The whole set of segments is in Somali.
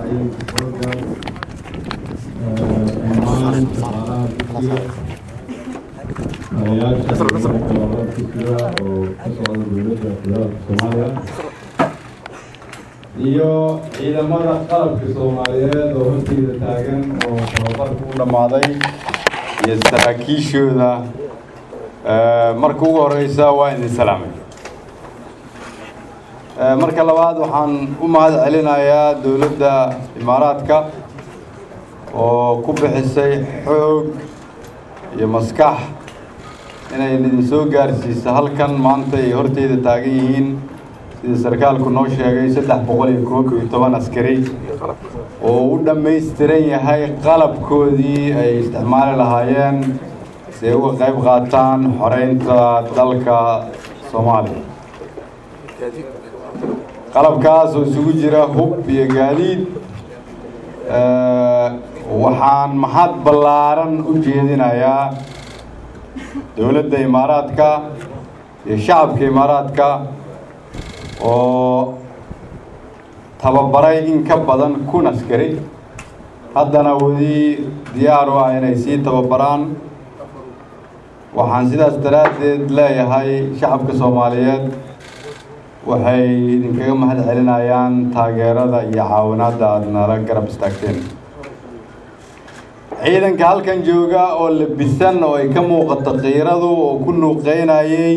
ismaaciil borgar dhammaan shaqaalaha dugsiga taliyaasha ciidanka dugsiga oo ka socda dowladda federaalka soomaaliya iyo ciidamada qalabka soomaaliyeed oo horteyda taagan oo tababarka u dhammaaday iyo saraakiishooda marka ugu horeysa waa idin salaamay marka labaad waxaan u mahad celinayaa dowladda imaaraadka oo ku bixisay xoog iyo maskax inay idin soo gaarsiiso halkan maanta ay horteyda taagan yihiin sida sarkaalku noo sheegay saddex boqol iyo koob iyo toban askari oo u dhammaystiran yahay qalabkoodii ay isticmaali lahaayeen si ay uga qayb qaataan xoreynta dalka soomaaliya qalabkaas oo isugu jira hub iyo gaadiid waxaan maxad ballaaran u jeedinayaa dowladda imaaraadka iyo shacabka imaaraadka oo tababaray in ka badan kun askari haddana weli diyaar u ah inay sii tababaraan waxaan sidaas daraaddeed leeyahay shacabka soomaaliyeed waxay idinkaga mahad celinayaan taageerada iyo caawinaadda aada nala garab istaagteen ciidanka halkan jooga oo labisan oo ay ka muuqato kiiradu oo ku nuuqeynayay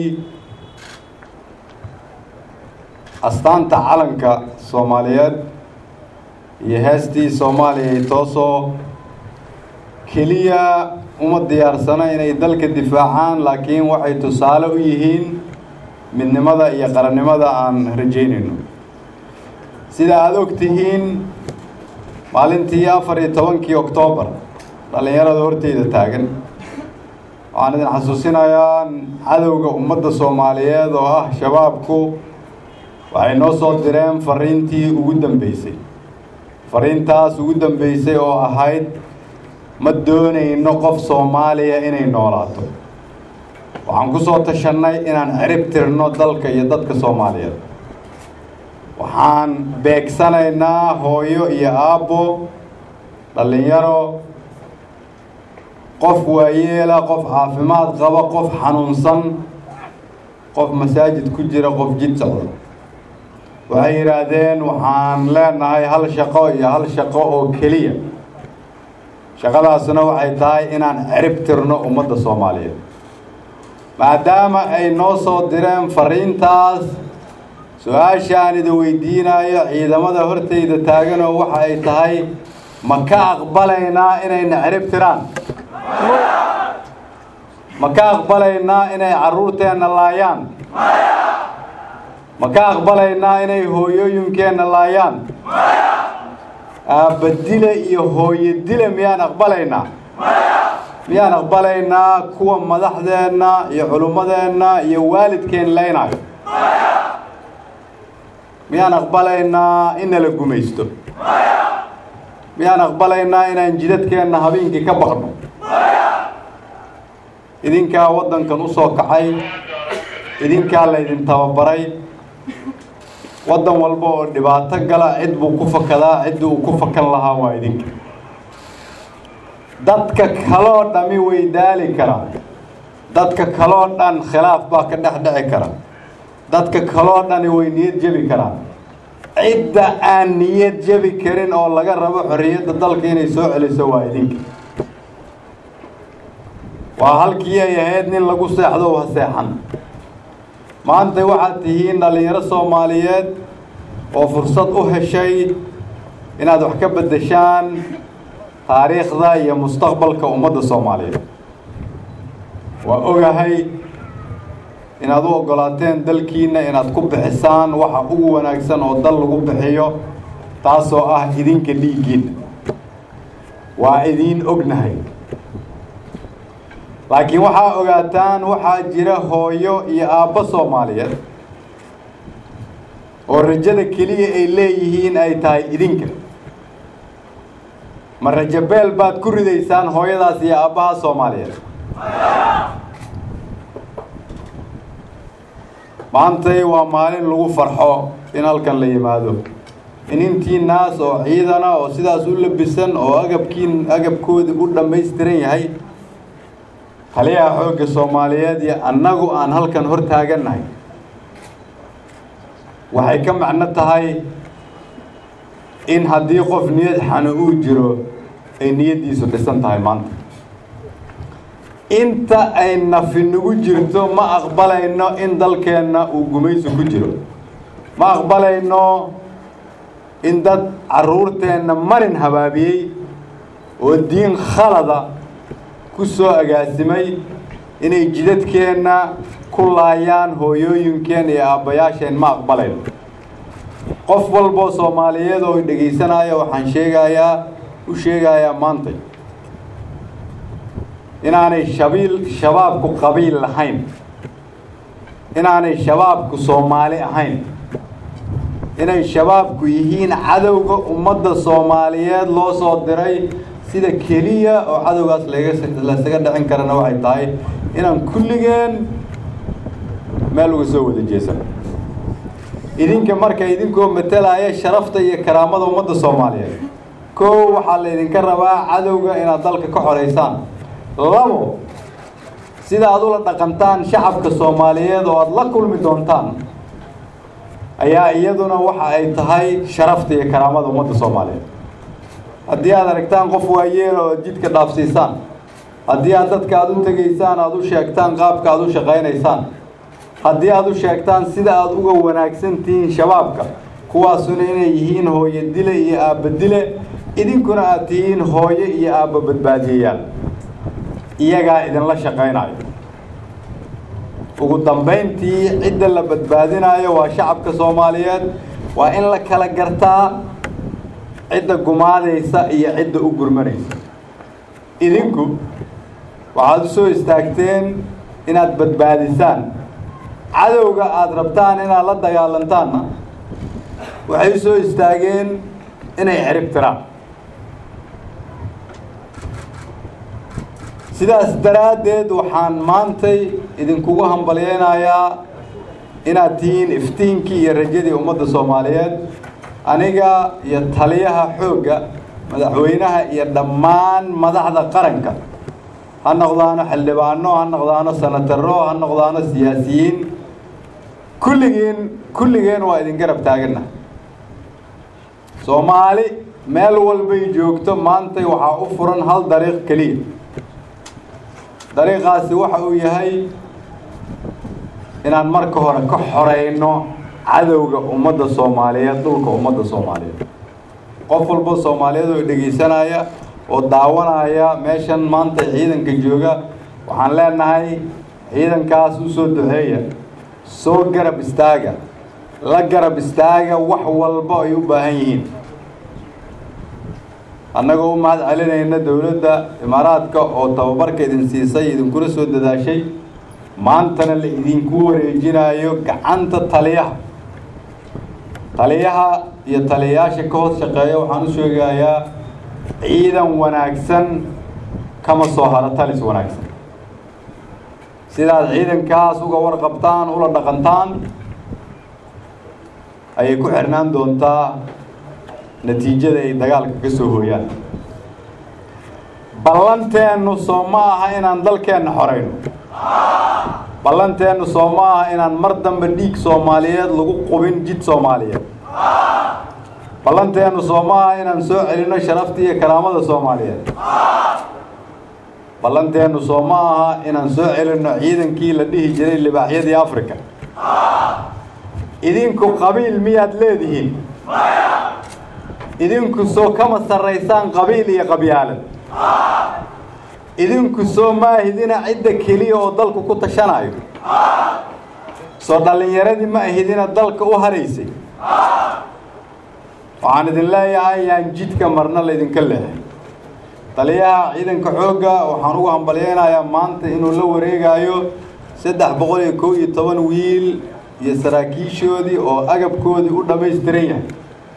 astaanta calanka soomaaliyeed iyo heestii soomaaliya ay toosoo keliya uma diyaarsano inay dalka difaacaan laakiin waxay tusaale u yihiin midnimada iyo qarannimada aan rajaynayno sida aada og tihiin maalintii afar iyo tobankii oktoobar dhallinyarada horteyda taagan waxaan idin xasuusinayaa cadowga ummadda soomaaliyeed oo ah shabaabku waxay noo soo direen fariintii ugu dambeysay fariintaas ugu dambeysay oo ahayd ma doonayno qof soomaaliya inay noolaato waxaan ku soo tashannay inaan cirib tirno dalka iyo dadka soomaaliyeed waxaan beegsanaynaa hooyo iyo aabbo dhallinyaro qof waayeela qof caafimaad qaba qof xanuunsan qof masaajid ku jira qof jid socda waxay yidhaahdeen waxaan leenahay hal shaqo iyo hal shaqo oo keliya shaqadaasna waxay tahay inaan cirib tirno ummadda soomaaliyeed maadaama ay noo soo direen fariintaas su-aashaan idin weydiinayo ciidamada horteyda taaganoo waxa ay tahay ma ka aqbalaynaa inayna cirib tiraan ma ka aqbalaynaa inay carruurteenna laayaan ma ka aqbalaynaa inay hooyooyinkeenna laayaan aabbadile iyo hooyo dile miyaan aqbalaynaa miyaan aqbalaynaa kuwa madaxdeenna iyo culummadeenna iyo waalidkeen leynayo miyaan aqbalaynaa in nala gumaysto miyaan aqbalaynaa inaan jidadkeenna habeenkii ka baqno idinkaa waddankan u soo kacay idinkaa laydin tababaray waddan walba oo dhibaato gala cid buu ku fakadaa cidda uu ku fakan lahaa waa idinka dadka kaloo dhami way daali karaan dadka kaloo dhan khilaaf baa ka dhex dhici kara dadka kaloo dhani way niyad jebi karaan cidda aan niyad jebi karin oo laga rabo xorriyadda dalka inay soo celiso waa idinka waa halkii ay ahayd nin lagu seexdo ha seexan maanta waxaad tihiin dhallinyaro soomaaliyeed oo fursad u heshay inaad wax ka beddeshaan taariikhda iyo mustaqbalka ummadda soomaaliyeed waa ogahay inaad u oggolaateen dalkiinna inaad ku bixisaan waxa ugu wanaagsan oo dal lagu bixiyo taasoo ah idinka dhiiggiinna waa idiin ognahay laakiin waxaa ogaataan waxaa jira hooyo iyo aabbo soomaaliyeed oo rajada keliya ay leeyihiin ay tahay idinka ma rajabeel baad ku ridaysaan hooyadaas iyo aabbaha soomaaliyeed maantay waa maalin lagu farxo in halkan la yimaado in intii naas oo ciidana oo sidaas u labisan oo agabkii agabkoodii u dhammaystiran yahay taliyaha xoogga soomaaliyeed iyo annagu aan halkan hor taagannahay waxay ka macno tahay in haddii qof niyad xano uu jiro ay niyaddiisu dhisan tahay maanta inta ay nafi nagu jirto ma aqbalayno in dalkeenna uu gumaysi ku jiro ma aqbalayno in dad carruurteenna marin habaabiyey oo diin khalada ku soo agaasimay inay jidadkeenna ku laayaan hooyooyinkeen iyo aabbayaasheen ma aqbalayno qof walboo soomaaliyeed oo dhegaysanaya waxaan sheegayaa u sheegayaa maantay inaanay shabiil shabaabku qabiil lahayn inaanay shabaabku soomaali ahayn inay shabaabku yihiin cadowga ummadda soomaaliyeed loo soo diray sida keliya oo cadowgaas laysaga dhicin karana waxay tahay inaan kulligeen meel uga soo wada jeesano idinka marka idinkoo matalaya sharafta iyo karaamada ummadda soomaaliyeed kow waxaa laydinka rabaa cadowga inaad dalka ka xoraysaan labo sida aad ula dhaqantaan shacabka soomaaliyeed oo aada la kulmi doontaan ayaa iyaduna waxa ay tahay sharafta iyo karaamada ummadda soomaaliyeed haddii aad aragtaan qof waayeel oo jidka dhaafsiisaan haddii aad dadka aada u tegaysaan aada u sheegtaan qaabka aada u shaqaynaysaan haddii aada u sheegtaan sida aada uga wanaagsan tihiin shabaabka kuwaasuna inay yihiin hooyo dile iyo aabba dile idinkuna aad tihiin hooyo iyo aabba badbaadiyayaal iyagaa idinla shaqaynayo ugu dambayntii cidda la badbaadinayo waa shacabka soomaaliyeed waa in la kala gartaa cidda gumaadaysa iyo cidda u gurmanaysa idinku waxaad u soo istaagteen inaad badbaadisaan cadowga aada rabtaan inaad la dagaalantaanna waxay u soo istaageen inay cirib tiraan sidaas daraaddeed waxaan maantay idinkugu hambalyeynayaa inaad tihiin iftiinkii iyo rajadii ummadda soomaaliyeed aniga iyo taliyaha xoogga madaxweynaha iyo dhammaan madaxda qaranka ha noqdaano xildhibaano ha noqdaano sanataro ha noqdaano siyaasiyiin kulligiin kulligeen waa idin garab taaganna soomaali meel walbay joogto maantay waxaa u furan hal dariiq keliya dariiqaasi waxa uu yahay inaan marka hore ka xoreyno cadowga ummadda soomaaliyeed dhulka ummadda soomaaliyeed qof walba soomaaliyeed oo dhegaysanaya oo daawanaya meeshan maanta ciidanka jooga waxaan leenahay ciidankaas u soo duceeya soo garab istaaga la garab istaaga wax walba ay u baahan yihiin annagoo u mahad celinayna dowladda imaaraadka oo tababarka idin siisay idinkuna soo dadaashay maantana la idinku wareejinayo gacanta taliyaha taliyaha iyo taliyayaasha ka hoos shaqeeya waxaan u sheegayaa ciidan wanaagsan kama soo haro talis wanaagsan sidaad ciidankaas uga warqabtaan ula dhaqantaan ayay ku xirnaan doontaa natiijada ay dagaalka ka soo hooyaan ballanteennu soo ma aha inaan dalkeenna xorayno ballanteennu soo ma aha inaan mar dambe dhiig soomaaliyeed lagu qubin jid soomaaliyeed ballanteennu soo ma aha inaan soo celinno sharafta iyo karaamada soomaaliyeed ballanteennu soo ma aha inaan soo celinno ciidankii la dhihi jiray libaaxyadii africa idinku qabiil miyaad leedihiin idinku soo kama sarraysaan qabiil iyo qabyaalad idinku soo maahidina cidda keliya oo dalku ku tashanayo soo dhallinyaradii ma ahidina dalka u haraysay waxaan idin leeyahay yaan jidka marna laydinka leehay taliyaha ciidanka xoogga waxaan ugu hambalyeynayaa maanta inuu la wareegayo saddex boqol iyo kow iyo toban wiil iyo saraakiishoodii oo agabkoodii u dhammaystiran yahay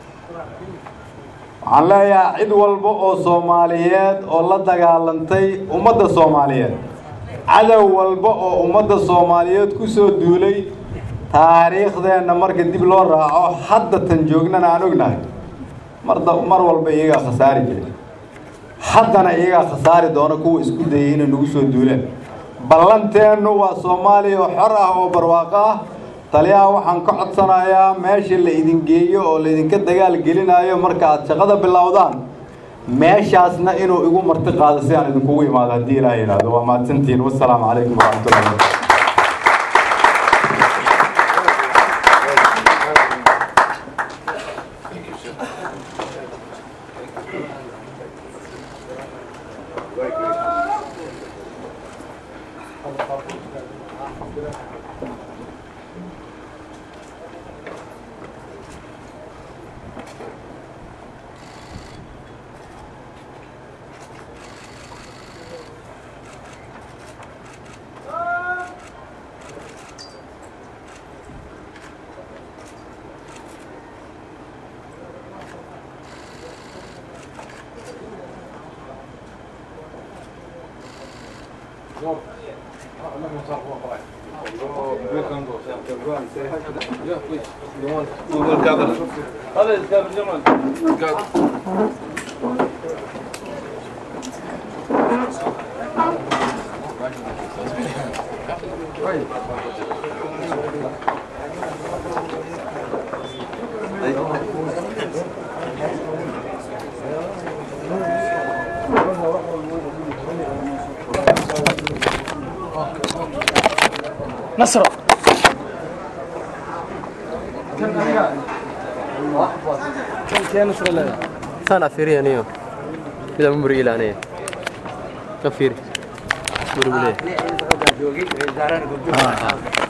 waxaan leeyahay cid walba oo soomaaliyeed oo la dagaalantay ummadda soomaaliyeed cadow walba oo ummadda soomaaliyeed ku soo duulay taariikhdeenna marka dib loo raaco hadda tan joognana aan ognahay marda mar walba iyagaa khasaari jiray haddana iyagaa khasaari doona kuwa isku dayay inay nagu soo duulaan ballanteennu waa soomaaliya oo xor ah oo barwaaqo ah taliyaha waxaan ka codsanayaa meesha la idin geeyo oo laydinka dagaal gelinayo marka aad shaqada bilowdaan meeshaasna inuu igu marti qaado si aan idinkugu imaado haddii ilaah yidhaahdo waa mahadsantihiin wassalaamu calaykum waraxmatullahi wabarakatu نصر sana fiiriya aniyo mida mumri ilaanaya ka fiiri murugule